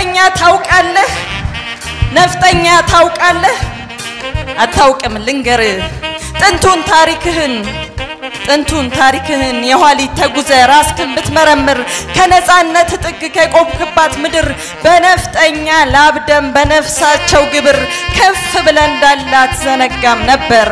ነፍጠኛ ታውቃለህ? ነፍጠኛ ታውቃለህ? አታውቅም። ልንገር ጥንቱን ታሪክህን ጥንቱን ታሪክህን የኋሊት ተጉዘ ራስክን ብትመረምር ከነጻነት ጥግ ከቆምክባት ምድር በነፍጠኛ ላብደም በነፍሳቸው ግብር ከፍ ብለ እንዳላት ዘነጋም ነበር።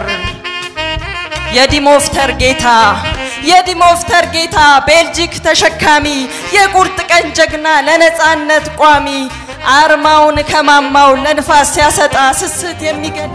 የዲሞፍተር ጌታ የዲሞፍተር ጌታ ቤልጂክ ተሸካሚ የቁርጥ ቀን ጀግና ለነጻነት ቋሚ አርማውን ከማማው ለንፋስ ሲያሰጣ ስስት የሚገል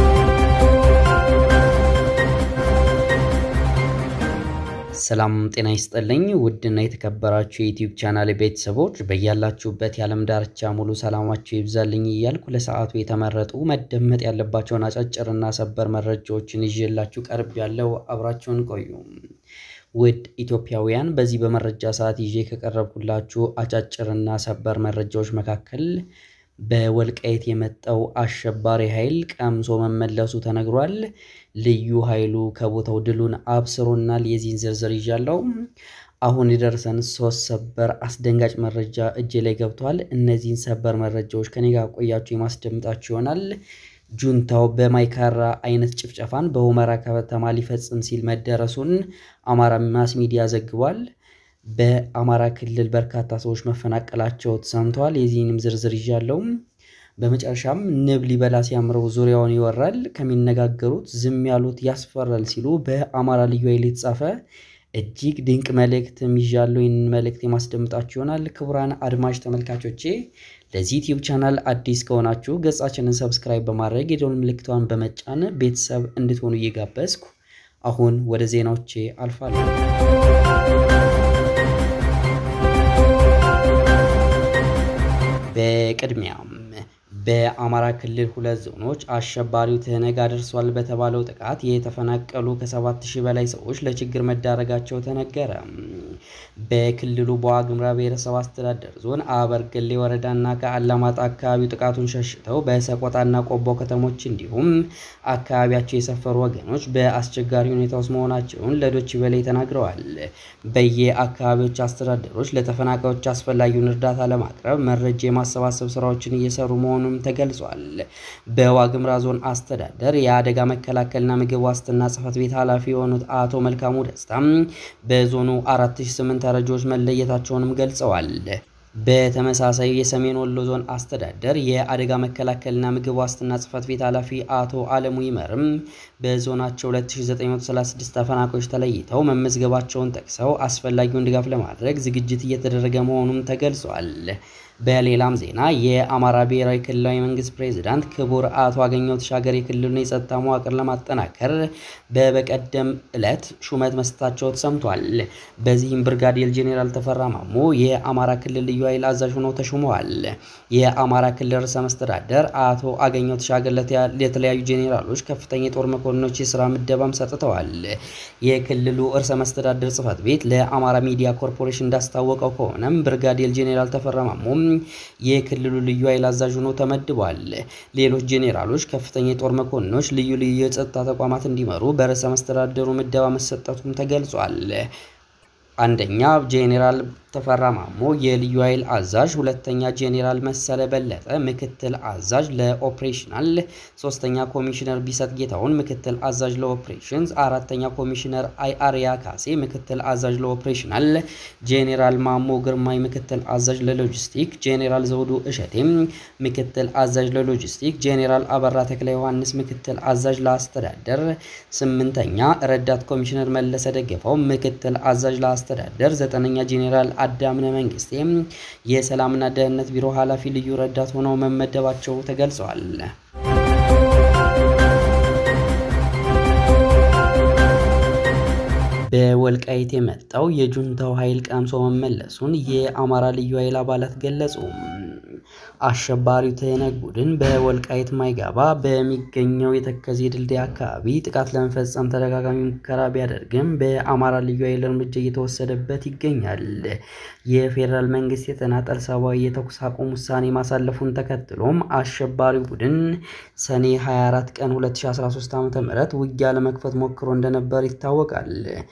ሰላም ጤና ይስጥልኝ። ውድና የተከበራችሁ የዩቲዩብ ቻናል ቤተሰቦች በያላችሁበት የዓለም ዳርቻ ሙሉ ሰላማችሁ ይብዛልኝ እያልኩ ለሰዓቱ የተመረጡ መደመጥ ያለባቸውን አጫጭርና ሰበር መረጃዎችን ይዤላችሁ ቀርብ ያለው አብራችሁን ቆዩ። ውድ ኢትዮጵያውያን በዚህ በመረጃ ሰዓት ይዤ ከቀረብኩላችሁ አጫጭርና ሰበር መረጃዎች መካከል በወልቃይት የመጣው አሸባሪ ኃይል ቀምሶ መመለሱ ተነግሯል። ልዩ ኃይሉ ከቦታው ድሉን አብስሮናል። የዚህን ዝርዝር ይዣለው። አሁን የደረሰን ሶስት ሰበር አስደንጋጭ መረጃ እጄ ላይ ገብቷል። እነዚህን ሰበር መረጃዎች ከኔ ጋር ቆያችሁ የማስደምጣችሁ ይሆናል። ጁንታው በማይካራ አይነት ጭፍጨፋን በሁመራ ከተማ ሊፈጽም ሲል መደረሱን አማራ ማስ ሚዲያ ዘግቧል። በአማራ ክልል በርካታ ሰዎች መፈናቀላቸው ተሰምተዋል። የዚህንም ዝርዝር ይዣለው። በመጨረሻም ንብ ሊበላ ሲያምረው ዙሪያውን ይወራል፣ ከሚነጋገሩት ዝም ያሉት ያስፈራል ሲሉ በአማራ ልዩ ኃይል የተጻፈ እጅግ ድንቅ መልእክትም ይዣለው። ይህንን መልእክት የማስደምጣችሁ ይሆናል። ክቡራን አድማጭ ተመልካቾቼ ለዚህ ዩቲዩብ ቻናል አዲስ ከሆናችሁ ገጻችንን ሰብስክራይብ በማድረግ የደወል ምልክቷን በመጫን ቤተሰብ እንድትሆኑ እየጋበዝኩ አሁን ወደ ዜናዎቼ አልፋለሁ። በቅድሚያም በአማራ ክልል ሁለት ዞኖች አሸባሪው ትህነግ አድርሷል በተባለው ጥቃት የተፈናቀሉ ከሰባት ሺህ በላይ ሰዎች ለችግር መዳረጋቸው ተነገረ። በክልሉ በዋግምራ ብሔረሰብ አስተዳደር ዞን አበርገሌ ወረዳና ከአላማጣ አካባቢው ጥቃቱን ሸሽተው በሰቆጣና ቆቦ ከተሞች እንዲሁም አካባቢያቸው የሰፈሩ ወገኖች በአስቸጋሪ ሁኔታ ውስጥ መሆናቸውን ለዶች በላይ ተናግረዋል። በየአካባቢዎች አስተዳደሮች ለተፈናቃዮች አስፈላጊውን እርዳታ ለማቅረብ መረጃ የማሰባሰብ ስራዎችን እየሰሩ መሆኑን ተገልጿል። በዋግምራ ዞን አስተዳደር የአደጋ መከላከልና ምግብ ዋስትና ጽሕፈት ቤት ኃላፊ የሆኑት አቶ መልካሙ ደስታም በዞኑ 4008 ተረጂዎች መለየታቸውንም ገልጸዋል። በተመሳሳይ የሰሜን ወሎ ዞን አስተዳደር የአደጋ መከላከልና ምግብ ዋስትና ጽሕፈት ቤት ኃላፊ አቶ አለሙ ይመርም በዞናቸው 2936 ተፈናቃዮች ተለይተው መመዝገባቸውን ጠቅሰው አስፈላጊውን ድጋፍ ለማድረግ ዝግጅት እየተደረገ መሆኑም ተገልጿል። በሌላም ዜና የአማራ ብሔራዊ ክልላዊ መንግስት ፕሬዚዳንት ክቡር አቶ አገኘሁ ተሻገር የክልሉን የጸጥታ መዋቅር ለማጠናከር በበቀደም ዕለት ሹመት መስጠታቸው ተሰምቷል። በዚህም ብርጋዴር ጄኔራል ተፈራ ማሞ የአማራ ክልል ልዩ ኃይል አዛዥ ሆነው ተሹመዋል። የአማራ ክልል ርዕሰ መስተዳደር አቶ አገኘሁ ተሻገር ለተለያዩ ጄኔራሎች ከፍተኛ የጦር መኮንኖች የስራ ምደባም ሰጥተዋል። የክልሉ ርዕሰ መስተዳደር ጽሕፈት ቤት ለአማራ ሚዲያ ኮርፖሬሽን እንዳስታወቀው ከሆነም ብርጋዴር ጄኔራል ተፈራ ማሞ የክልሉ ልዩ ኃይል አዛዥ ሆነው ተመድቧል። ሌሎች ጄኔራሎች ከፍተኛ የጦር መኮንኖች ልዩ ልዩ የጸጥታ ተቋማት እንዲመሩ በርዕሰ መስተዳደሩ ምደባ መሰጠቱም ተገልጿል። አንደኛ ጄኔራል ተፈራ ማሞ የልዩ ኃይል አዛዥ፣ ሁለተኛ ጄኔራል መሰለ በለጠ ምክትል አዛዥ ለኦፕሬሽናል፣ ሶስተኛ ኮሚሽነር ቢሰጥ ጌታውን ምክትል አዛዥ ለኦፕሬሽንስ፣ አራተኛ ኮሚሽነር አይአርያ ካሴ ምክትል አዛዥ ለኦፕሬሽናል፣ ጄኔራል ማሞ ግርማይ ምክትል አዛዥ ለሎጂስቲክ፣ ጄኔራል ዘውዱ እሸቴም ምክትል አዛዥ ለሎጂስቲክ፣ ጄኔራል አበራ ተክለ ዮሐንስ ምክትል አዛዥ ለአስተዳደር፣ ስምንተኛ ረዳት ኮሚሽነር መለሰ ደገፋው ምክትል አዛዥ ለአስተዳደር፣ ዘጠነኛ ጄኔራል አዳምነ መንግስቴም የሰላምና ደህንነት ቢሮ ኃላፊ ልዩ ረዳት ሆነው መመደባቸው ተገልጸዋል። በወልቃይት የመጣው የጁንታው ኃይል ቀምሶ መመለሱን የአማራ ልዩ ኃይል አባላት ገለጹ። አሸባሪው ትህነግ ቡድን በወልቃይት ማይጋባ በሚገኘው የተከዜ ድልድይ አካባቢ ጥቃት ለመፈጸም ተደጋጋሚ ሙከራ ቢያደርግም በአማራ ልዩ ኃይል እርምጃ እየተወሰደበት ይገኛል። የፌዴራል መንግስት የተናጠል ሰብአዊ የተኩስ አቁም ውሳኔ ማሳለፉን ተከትሎም አሸባሪው ቡድን ሰኔ 24 ቀን 2013 ዓ.ም ውጊያ ለመክፈት ሞክሮ እንደነበር ይታወቃል።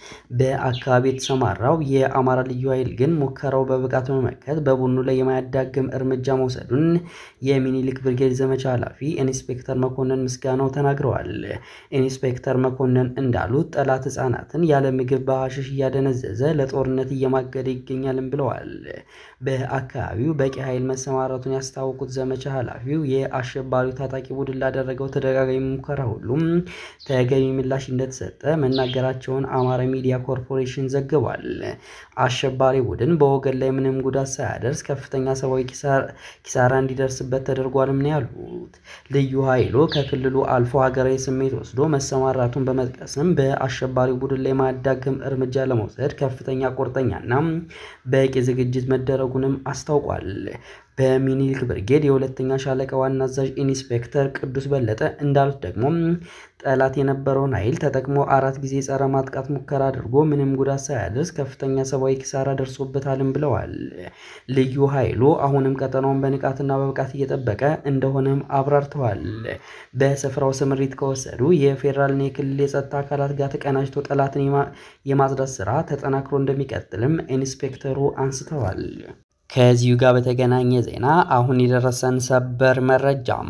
በአካባቢ የተሰማራው የአማራ ልዩ ኃይል ግን ሙከራው በብቃት በመመከት በቡድኑ ላይ የማያዳግም እርምጃ መውሰዱን የሚኒሊክ ብርጌድ ዘመቻ ኃላፊ ኢንስፔክተር መኮንን ምስጋናው ተናግረዋል። ኢንስፔክተር መኮንን እንዳሉት ጠላት ህጻናትን ያለ ምግብ በሐሽሽ እያደነዘዘ ለጦርነት እየማገደ ይገኛልም ብለዋል። በአካባቢው በቂ ኃይል መሰማራቱን ያስታወቁት ዘመቻ ኃላፊው የአሸባሪው ታጣቂ ቡድን ላደረገው ተደጋጋሚ ሙከራ ሁሉም ተገቢ ምላሽ እንደተሰጠ መናገራቸውን አማራ ሚዲያ ኮርፖሬሽን ዘግቧል። አሸባሪ ቡድን በወገን ላይ ምንም ጉዳት ሳያደርስ ከፍተኛ ሰብአዊ ኪሳራ እንዲደርስበት ተደርጓልም ነው ያሉት። ልዩ ኃይሉ ከክልሉ አልፎ ሀገራዊ ስሜት ወስዶ መሰማራቱን በመጥቀስም በአሸባሪ ቡድን ላይ ማዳግም እርምጃ ለመውሰድ ከፍተኛ ቁርጠኛና በቂ ዝግጅት መደረጉንም አስታውቋል። በሚኒልክ ብርጌድ የሁለተኛ ሻለቃ ዋና አዛዥ ኢንስፔክተር ቅዱስ በለጠ እንዳሉት ደግሞ ጠላት የነበረውን ኃይል ተጠቅሞ አራት ጊዜ ጸረ ማጥቃት ሙከራ አድርጎ ምንም ጉዳት ሳያደርስ ከፍተኛ ሰብአዊ ኪሳራ ደርሶበታልም ብለዋል። ልዩ ኃይሉ አሁንም ቀጠናውን በንቃትና በብቃት እየጠበቀ እንደሆነም አብራርተዋል። በስፍራው ስምሪት ከወሰዱ የፌዴራልና የክልል የጸጥታ አካላት ጋር ተቀናጅቶ ጠላትን የማጽዳት ስራ ተጠናክሮ እንደሚቀጥልም ኢንስፔክተሩ አንስተዋል። ከዚሁ ጋር በተገናኘ ዜና አሁን የደረሰን ሰበር መረጃም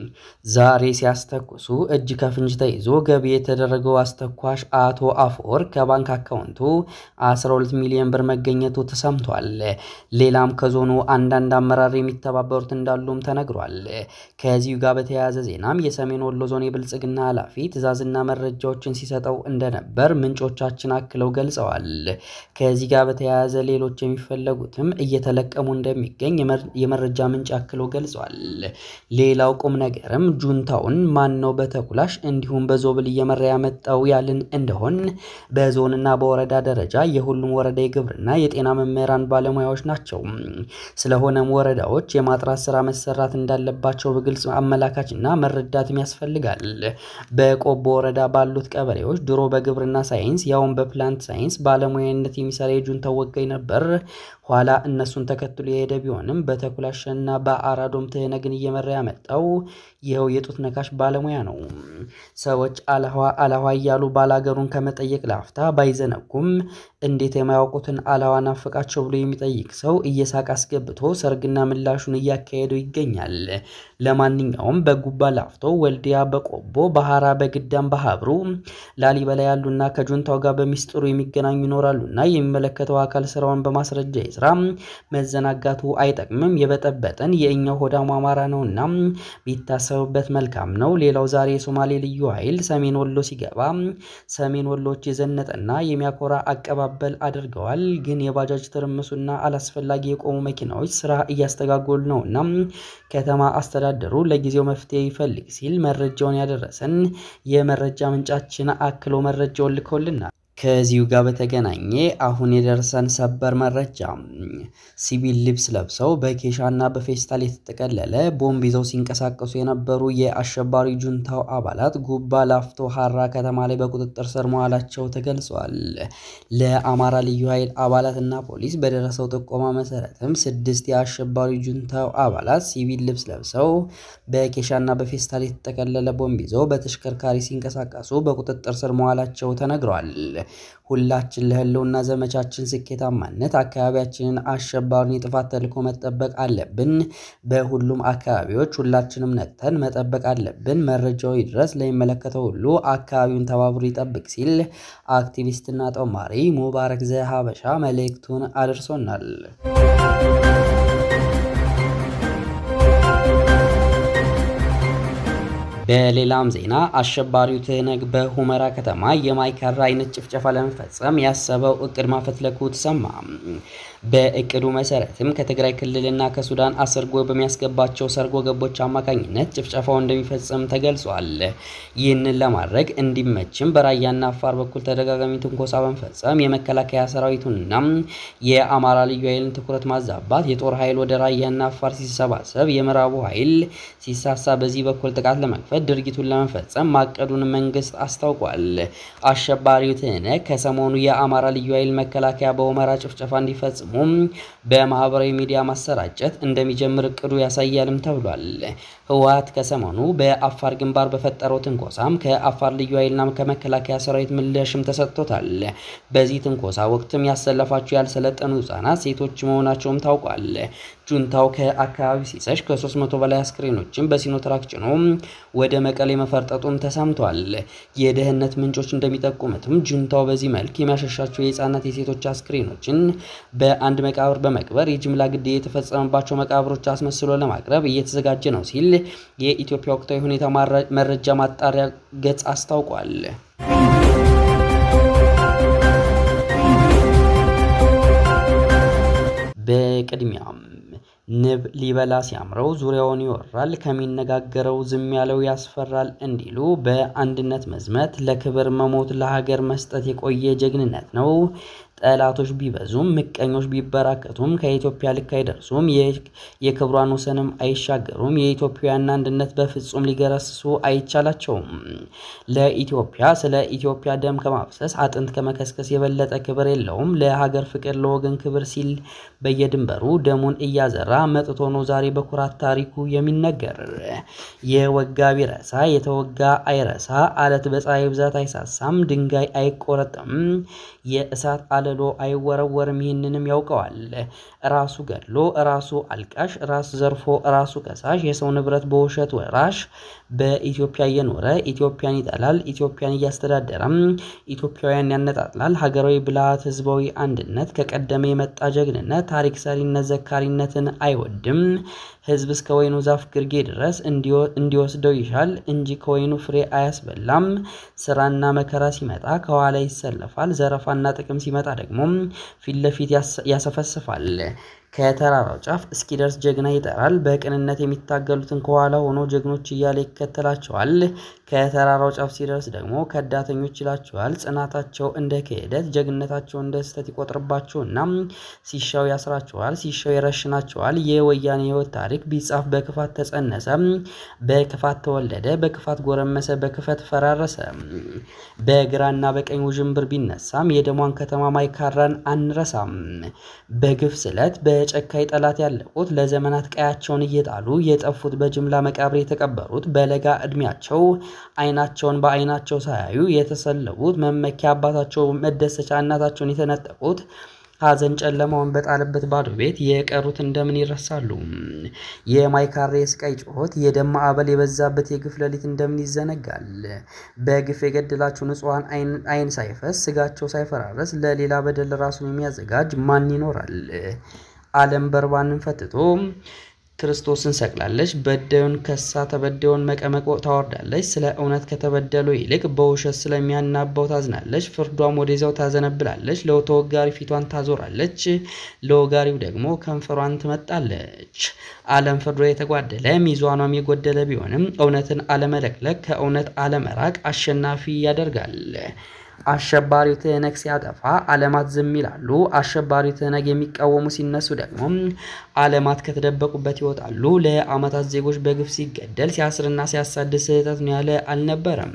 ዛሬ ሲያስተኩሱ እጅ ከፍንጅ ተይዞ ገቢ የተደረገው አስተኳሽ አቶ አፈወርቅ ከባንክ አካውንቱ 12 ሚሊዮን ብር መገኘቱ ተሰምቷል። ሌላም ከዞኑ አንዳንድ አመራር የሚተባበሩት እንዳሉም ተነግሯል። ከዚሁ ጋር በተያያዘ ዜናም የሰሜን ወሎ ዞን የብልጽግና ኃላፊ ትዕዛዝና መረጃዎችን ሲሰጠው እንደነበር ምንጮቻችን አክለው ገልጸዋል። ከዚህ ጋር በተያያዘ ሌሎች የሚፈለጉትም እየተለቀ እየተጠቀሙ እንደሚገኝ የመረጃ ምንጭ አክሎ ገልጿል። ሌላው ቁም ነገርም ጁንታውን ማን ነው በተኩላሽ እንዲሁም በዞብል እየመራ ያመጣው ያልን እንደሆን በዞንና በወረዳ ደረጃ የሁሉም ወረዳ የግብርና የጤና መምህራን ባለሙያዎች ናቸው። ስለሆነም ወረዳዎች የማጥራት ስራ መሰራት እንዳለባቸው በግልጽ አመላካችና መረዳትም ያስፈልጋል። በቆቦ ወረዳ ባሉት ቀበሌዎች ድሮ በግብርና ሳይንስ ያውን በፕላንት ሳይንስ ባለሙያነት የሚሰራ የጁንታው ወጋኝ ነበር። ኋላ እነሱን ተከትሎ የሄደ ቢሆንም በተኩላሸና በአራዶም ትህነግን እየመራ ያመጣው ይኸው የጡት ነካሽ ባለሙያ ነው። ሰዎች አለኋ አለኋ እያሉ ባላገሩን ከመጠየቅ ላፍታ ባይዘነጉም እንዴት የማያውቁትን አለኋ ናፈቃቸው ብሎ የሚጠይቅ ሰው እየሳቅ አስገብቶ ሰርግና ምላሹን እያካሄደው ይገኛል። ለማንኛውም በጉባ ላፍቶ፣ ወልዲያ፣ በቆቦ፣ ባህራ፣ በግዳም፣ በሀብሩ፣ ላሊበላ ያሉና ከጁንታው ጋር በሚስጥሩ የሚገናኙ ይኖራሉና የሚመለከተው አካል ስራውን በማስረጃ ይስራ። መዘናጋቱ አይጠቅምም። የበጠበጠን የእኛው ሆዳሙ አማራ ነውና ቢታሰብበት መልካም ነው። ሌላው ዛሬ የሶማሌ ልዩ ኃይል ሰሜን ወሎ ሲገባ ሰሜን ወሎዎች የዘነጠና የሚያኮራ አቀባበል አድርገዋል። ግን የባጃጅ ትርምሱና አላስፈላጊ የቆሙ መኪናዎች ስራ እያስተጋጎሉ ነውና ከተማ አስተዳደሩ ለጊዜው መፍትሄ ይፈልግ ሲል መረጃውን ያደረሰን የመረጃ ምንጫችን አክሎ መረጃውን ልኮልናል። ከዚሁ ጋር በተገናኘ አሁን የደረሰን ሰበር መረጃ ሲቪል ልብስ ለብሰው በኬሻና በፌስታል የተጠቀለለ ቦምብ ይዘው ሲንቀሳቀሱ የነበሩ የአሸባሪ ጁንታው አባላት ጉባ ላፍቶ ሀራ ከተማ ላይ በቁጥጥር ስር መዋላቸው ተገልጿል። ለአማራ ልዩ ኃይል አባላትና ፖሊስ በደረሰው ጥቆማ መሰረትም ስድስት የአሸባሪ ጁንታው አባላት ሲቪል ልብስ ለብሰው በኬሻና በፌስታል የተጠቀለለ ቦምብ ይዘው በተሽከርካሪ ሲንቀሳቀሱ በቁጥጥር ስር መዋላቸው ተነግሯል። ሁላችን ለህልውና ዘመቻችን ስኬታማነት አካባቢያችንን አሸባሪን የጥፋት ተልዕኮ መጠበቅ አለብን። በሁሉም አካባቢዎች ሁላችንም ነቅተን መጠበቅ አለብን። መረጃው ይድረስ ለሚመለከተው ሁሉ አካባቢውን ተባብሮ ይጠብቅ ሲል አክቲቪስትና ጦማሪ ሙባረክ ዘሀበሻ መልእክቱን አድርሶናል። በሌላም ዜና አሸባሪው ትህነግ በሁመራ ከተማ የማይካድራ አይነት ጭፍጨፋ ለመፈጸም ያሰበው እቅድ ማፈትለኩ ተሰማ። በእቅዱ መሰረትም ከትግራይ ክልልና ከሱዳን አሰርጎ በሚያስገባቸው ሰርጎ ገቦች አማካኝነት ጭፍጨፋው እንደሚፈጽም ተገልጿል። ይህንን ለማድረግ እንዲመችም በራያና አፋር በኩል ተደጋጋሚ ትንኮሳ በመፈጸም የመከላከያ ሰራዊቱንና የአማራ ልዩ ኃይልን ትኩረት ማዛባት፣ የጦር ኃይል ወደ ራያና አፋር ሲሰባሰብ የምዕራቡ ኃይል ሲሳሳ በዚህ በኩል ጥቃት ለመክፈት ድርጊቱን ለመፈጸም ማቀዱን መንግስት አስታውቋል። አሸባሪው ትህነግ ከሰሞኑ የአማራ ልዩ ኃይል መከላከያ በሁመራ ጭፍጨፋ እንዲፈጽሙ በማህበራዊ ሚዲያ ማሰራጨት እንደሚጀምር እቅዱ ያሳያልም ተብሏል። ህወሓት ከሰሞኑ በአፋር ግንባር በፈጠረው ትንኮሳም ከአፋር ልዩ ኃይልና ከመከላከያ ሰራዊት ምላሽም ተሰጥቶታል። በዚህ ትንኮሳ ወቅትም ያሰለፋቸው ያልሰለጠኑ ህጻናት፣ ሴቶች መሆናቸውም ታውቋል። ጁንታው ከአካባቢ ሲሰሽ ከ300 በላይ አስክሬኖችን በሲኖትራክ ጭኖ ወደ መቀሌ መፈርጠጡም ተሰምቷል። የደህንነት ምንጮች እንደሚጠቁሙትም ጁንታው በዚህ መልክ የሚያሸሻቸው የህፃናት የሴቶች አስክሬኖችን በአንድ መቃብር በመቅበር የጅምላ ግድያ የተፈጸመባቸው መቃብሮች አስመስሎ ለማቅረብ እየተዘጋጀ ነው ሲል የኢትዮጵያ ወቅታዊ ሁኔታ መረጃ ማጣሪያ ገጽ አስታውቋል። በቅድሚያም ንብ ሊበላ ሲያምረው ዙሪያውን ይወራል፣ ከሚነጋገረው ዝም ያለው ያስፈራል እንዲሉ በአንድነት መዝመት ለክብር መሞት ለሀገር መስጠት የቆየ ጀግንነት ነው። ጠላቶች ቢበዙም ምቀኞች ቢበራከቱም ከኢትዮጵያ ልክ አይደርሱም፣ የክብሯን ወሰንም አይሻገሩም። የኢትዮጵያውያን አንድነት በፍጹም ሊገረስሱ አይቻላቸውም። ለኢትዮጵያ ስለ ኢትዮጵያ ደም ከማፍሰስ አጥንት ከመከስከስ የበለጠ ክብር የለውም። ለሀገር ፍቅር ለወገን ክብር ሲል በየድንበሩ ደሙን እያዘራ መጥቶ ነው ዛሬ በኩራት ታሪኩ የሚነገር። የወጋ ቢረሳ የተወጋ አይረሳ፣ አለት በፀሐይ ብዛት አይሳሳም፣ ድንጋይ አይቆረጥም፣ የእሳት አለሎ አይወረወርም። ይህንንም ያውቀዋል። ራሱ ገድሎ ራሱ አልቃሽ፣ ራስ ዘርፎ ራሱ ከሳሽ፣ የሰው ንብረት በውሸት ወራሽ፣ በኢትዮጵያ እየኖረ ኢትዮጵያን ይጠላል፣ ኢትዮጵያን እያስተዳደረም ኢትዮጵያውያን ያነጣጥላል። ሀገራዊ ብልሃት፣ ህዝባዊ አንድነት፣ ከቀደመ የመጣ ጀግንነት፣ ታሪክ ሰሪነት፣ ዘካሪነትን አይወድም። ህዝብ እስከ ወይኑ ዛፍ ግርጌ ድረስ እንዲወስደው ይሻል እንጂ ከወይኑ ፍሬ አያስበላም። ስራና መከራ ሲመጣ ከኋላ ይሰለፋል። ዘረፋና ጥቅም ሲመጣ ደግሞ ፊት ለፊት ያሰፈስፋል። ከተራራው ጫፍ እስኪደርስ ጀግና ይጠራል። በቅንነት የሚታገሉትን ከኋላ ሆኖ ጀግኖች እያለ ይከተላቸዋል። ከተራራው ጫፍ ሲደርስ ደግሞ ከዳተኞች ይላቸዋል። ጽናታቸው እንደ ክህደት፣ ጀግነታቸው እንደ ስህተት ይቆጥርባቸውና ሲሻው ያስራቸዋል፣ ሲሻው ይረሽናቸዋል። የወያኔ ህይወት ታሪክ ቢጻፍ በክፋት ተጸነሰ፣ በክፋት ተወለደ፣ በክፋት ጎረመሰ፣ በክፈት ፈራረሰ። በግራና በቀኝ ውዥንብር ቢነሳም የደሟን ከተማ ማይካድራን አንረሳም። በግፍ ስለት በጨካይ ጠላት ያለቁት ለዘመናት ቀያቸውን እየጣሉ የጠፉት በጅምላ መቃብር የተቀበሩት በለጋ እድሜያቸው አይናቸውን በአይናቸው ሳያዩ የተሰለቡት መመኪያ አባታቸው መደሰቻ እናታቸውን የተነጠቁት ሐዘን ጨለማውን በጣለበት ባዶ ቤት የቀሩት እንደምን ይረሳሉ? የማይካድራ የስቃይ ጩኸት፣ የደም ማዕበል የበዛበት የግፍ ሌሊት እንደምን ይዘነጋል? በግፍ የገደላቸው ንጹሐን አይን ሳይፈስ ስጋቸው ሳይፈራረስ ለሌላ በደል ራሱን የሚያዘጋጅ ማን ይኖራል? ዓለም በርባንን ፈትቶ ክርስቶስን ሰቅላለች። በዳዩን ከሳ ተበዳዩን መቀመቅ ታወርዳለች። ስለ እውነት ከተበደለው ይልቅ በውሸት ስለሚያናባው ታዝናለች። ፍርዷም ወደዚያው ታዘነብላለች። ለተወጋሪ ፊቷን ታዞራለች፣ ለወጋሪው ደግሞ ከንፈሯን ትመጣለች። ዓለም ፍርዷ የተጓደለ ሚዛኗም የጎደለ ቢሆንም እውነትን አለመለቅለቅ ከእውነት አለመራቅ አሸናፊ ያደርጋል። አሸባሪው ትህነግ ሲያጠፋ ዓለማት ዝም ይላሉ። አሸባሪው ትህነግ የሚቃወሙ ሲነሱ ደግሞ ዓለማት ከተደበቁበት ይወጣሉ። ለዓመታት ዜጎች በግፍ ሲገደል ሲያስርና ሲያሳድድ ስህተት ነው ያለ አልነበረም።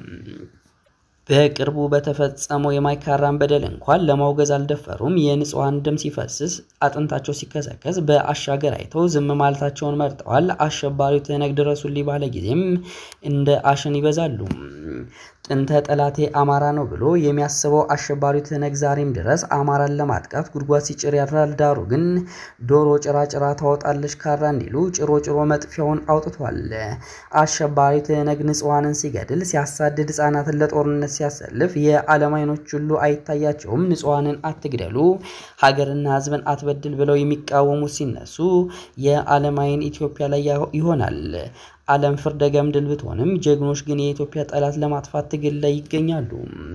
በቅርቡ በተፈጸመው የማይካድራን በደል እንኳን ለማውገዝ አልደፈሩም። የንጹሐን ደም ሲፈስስ አጥንታቸው ሲከሰከስ በአሻገር አይተው ዝም ማለታቸውን መርጠዋል። አሸባሪው ትህነግ ድረሱልኝ ባለ ጊዜም እንደ አሸን ይበዛሉ። ጥንተ ጠላቴ አማራ ነው ብሎ የሚያስበው አሸባሪው ትህነግ ዛሬም ድረስ አማራን ለማጥቃት ጉድጓድ ሲጭር ያድራል። ዳሩ ግን ዶሮ ጭራ ጭራ ታወጣለች ካራ እንዲሉ ጭሮ ጭሮ መጥፊያውን አውጥቷል። አሸባሪ ትህነግ ንጹሐንን ሲገድል፣ ሲያሳድድ፣ ህጻናትን ለጦርነት ሲያሰልፍ የዓለም አይኖች ሁሉ አይታያቸውም። ንጹሐንን አትግደሉ፣ ሀገርና ህዝብን አትበድል ብለው የሚቃወሙት ሲነሱ የዓለም አይን ኢትዮጵያ ላይ ይሆናል። ዓለም ፍርደ ገምድል ብትሆንም ጀግኖች ግን የኢትዮጵያ ጠላት ለማጥፋት ትግል ላይ ይገኛሉ።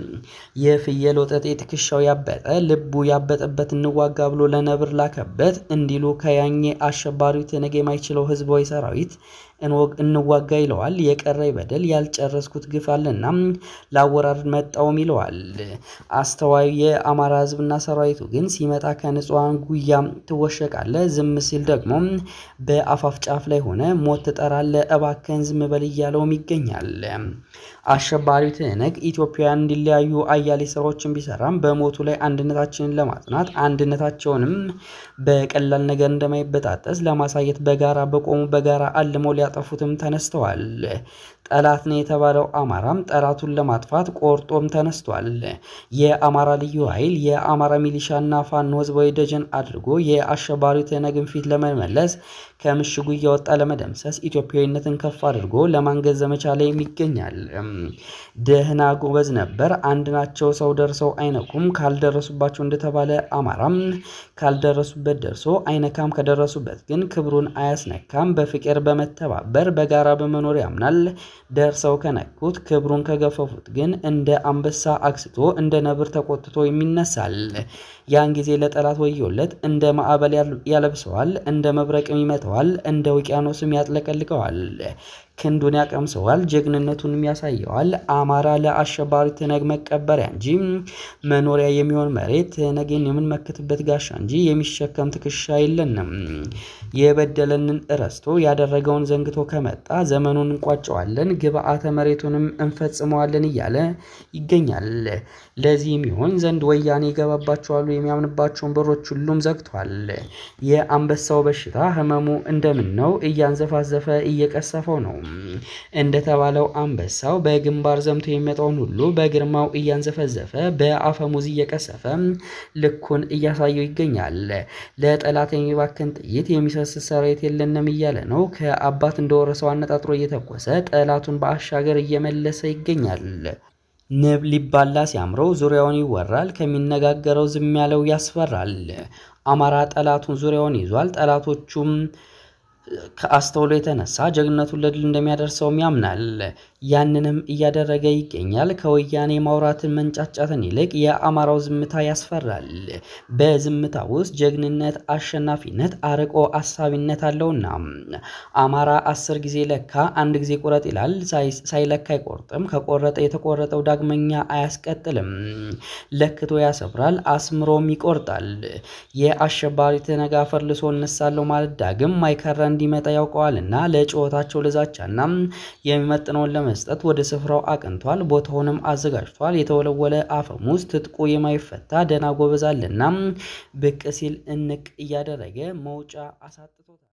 የፍየል ወጠጤ ትከሻው ያበጠ ልቡ ያበጠበት እንዋጋ ብሎ ለነብር ላከበት እንዲሉ ከያኘ አሸባሪው ትነግ የማይችለው ህዝባዊ ሰራዊት እንዋጋ ይለዋል። የቀረይ በደል ያልጨረስኩት ግፍ አለና ላወራር መጣውም ይለዋል። አስተዋዩ የአማራ ህዝብና ሰራዊቱ ግን ሲመጣ ከንጹሐን ጉያ ትወሸቃለ፣ ዝም ሲል ደግሞ በአፋፍ ጫፍ ላይ ሆነ ሞት ትጠራለ፣ እባከን ዝም በል እያለውም ይገኛል። አሸባሪው ትህነግ ኢትዮጵያውያን እንዲለያዩ አያሌ ስራዎችን ቢሰራም በሞቱ ላይ አንድነታችንን ለማጽናት አንድነታቸውንም በቀላል ነገር እንደማይበጣጠስ ለማሳየት በጋራ በቆሙ በጋራ አልመው ሊያጠፉትም ተነስተዋል። ጠላት ነው የተባለው አማራም ጠላቱን ለማጥፋት ቆርጦም ተነስቷል። የአማራ ልዩ ኃይል የአማራ ሚሊሻና ፋኖ ህዝባዊ ደጀን አድርጎ የአሸባሪው ትህነግን ፊት ለመመለስ ከምሽጉ እያወጣ ለመደምሰስ ኢትዮጵያዊነትን ከፍ አድርጎ ለማንገዝ ዘመቻ ላይም ይገኛል። ደህና ጎበዝ ነበር፣ አንድ ናቸው፣ ሰው ደርሰው አይነኩም። ካልደረሱባቸው እንደተባለ አማራም ካልደረሱበት ደርሶ አይነካም፣ ከደረሱበት ግን ክብሩን አያስነካም። በፍቅር በመተባበር በጋራ በመኖር ያምናል። ደርሰው ከነኩት ክብሩን ከገፈፉት ግን እንደ አንበሳ አክስቶ እንደ ነብር ተቆጥቶ የሚነሳል። ያን ጊዜ ለጠላት ወዮለት፣ እንደ ማዕበል ያለብሰዋል፣ እንደ መብረቅም ይመተዋል፣ እንደ ውቅያኖስም ያጥለቀልቀዋል። ክንዱን ያቀምሰዋል፣ ጀግንነቱንም ያሳየዋል። አማራ ለአሸባሪ ትነግ መቀበሪያ እንጂ መኖሪያ የሚሆን መሬት ትነግን የምንመክትበት ጋሻ እንጂ የሚሸከም ትከሻ የለንም። የበደለንን እረስቶ ያደረገውን ዘንግቶ ከመጣ ዘመኑን እንቋጨዋለን፣ ግብአተ መሬቱንም እንፈጽመዋለን እያለ ይገኛል። ለዚህም ይሆን ዘንድ ወያኔ ይገባባቸዋሉ የሚያምንባቸውን በሮች ሁሉም ዘግቷል። የአንበሳው በሽታ ህመሙ እንደምን ነው? እያንዘፋዘፈ እየቀሰፈው ነው። እንደተባለው አንበሳው በግንባር ዘምቶ የሚመጣውን ሁሉ በግርማው እያንዘፈዘፈ በአፈሙዝ እየቀሰፈ ልኩን እያሳየው ይገኛል። ለጠላት የሚባክን ጥይት የሚሰስት ሰራዊት የለንም እያለ ነው። ከአባት እንደወረሰው አነጣጥሮ እየተኮሰ ጠላቱን በአሻገር እየመለሰ ይገኛል። ንብ ሊባላ ሲያምረው ዙሪያውን ይወራል። ከሚነጋገረው ዝም ያለው ያስፈራል። አማራ ጠላቱን ዙሪያውን ይዟል። ጠላቶቹም ከአስተውሎ የተነሳ ጀግንነቱን ለድል እንደሚያደርሰውም ያምናል። ያንንም እያደረገ ይገኛል። ከወያኔ ማውራትን መንጫጫትን ይልቅ የአማራው ዝምታ ያስፈራል። በዝምታ ውስጥ ጀግንነት፣ አሸናፊነት፣ አርቆ አሳቢነት አለውና አማራ አስር ጊዜ ለካ አንድ ጊዜ ቁረጥ ይላል። ሳይለካ አይቆርጥም። ከቆረጠ የተቆረጠው ዳግመኛ አያስቀጥልም። ለክቶ ያሰፍራል፣ አስምሮም ይቆርጣል። የአሸባሪ ትነግ አፈር ልሶ እነሳለሁ ማለት ዳግም ማይከራ እንዲመጣ ያውቀዋልና ለጩኸታቸው ልዛቻና የሚመጥነውን ለመስጠት ወደ ስፍራው አቅንቷል። ቦታውንም አዘጋጅቷል። የተወለወለ አፈሙዝ ትጥቁ የማይፈታ ደና ጎበዛልና ብቅ ሲል እንቅ እያደረገ መውጫ አሳጥቶታል።